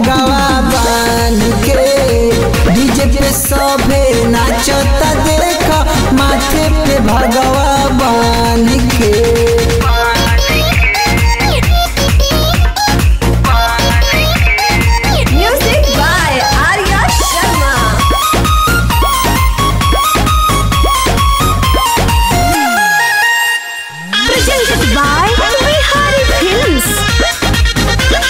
भगवा बान के डीजे पे सभे नाचता देख माथे पे भगवा बान के Music by Arya Sharma. Presented by Bihari Films.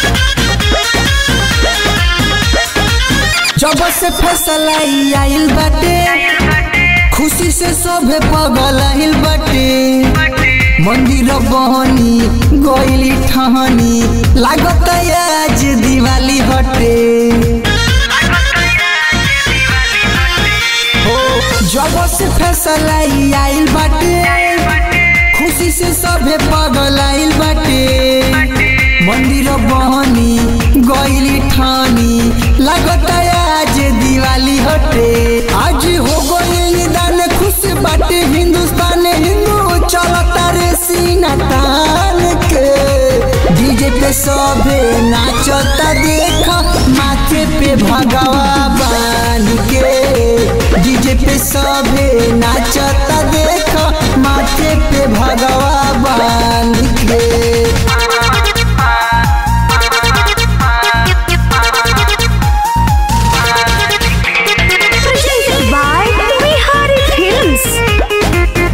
जब से फैसला ई आइल बाटे खुशी से सभे पगल आइल बाटे मंदिर बहनी गइली ठहनी लागत आज दिवाली हटे हो जब से फैसला ई आइल बाटे खुशी से सभे पगल आइल बाटे मंदिर बहनी गइली ठानी लागत आज दिवाली हटे आज हो गइल दान खुश बाटे हिंदुस्तान हिंदू चलता रे सीना तान के डीजे पे सभे नाचता देख माथे पे भगवा बान के डीजे पे सभे नाचता देख माथे पे भगवा बान के Presented by Bihari Films.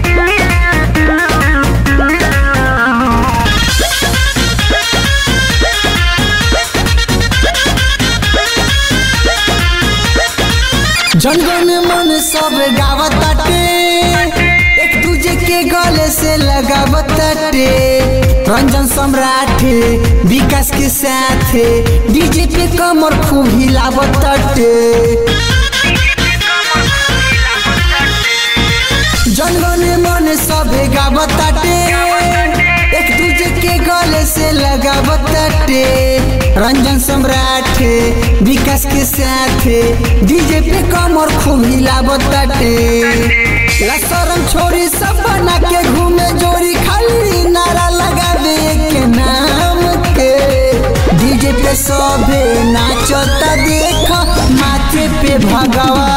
जनगण मन सब गावताटे एक दूजे के गले से लगावताटे रंजन सम्राट विकास के साथ डीजे पे कमर खूब हिलावताटे जनगण मन सब गावताटे एक दूजे के गले से लगावताटे रंजन सम्राट विकास के साथ डीजे पे कमर खूब हिलावताटे लसरम छोरी सब बना के घूमे जोरी खाली नारा लगावे के नाम के डीजे पे सभे नाचता देख माथे पे भगवा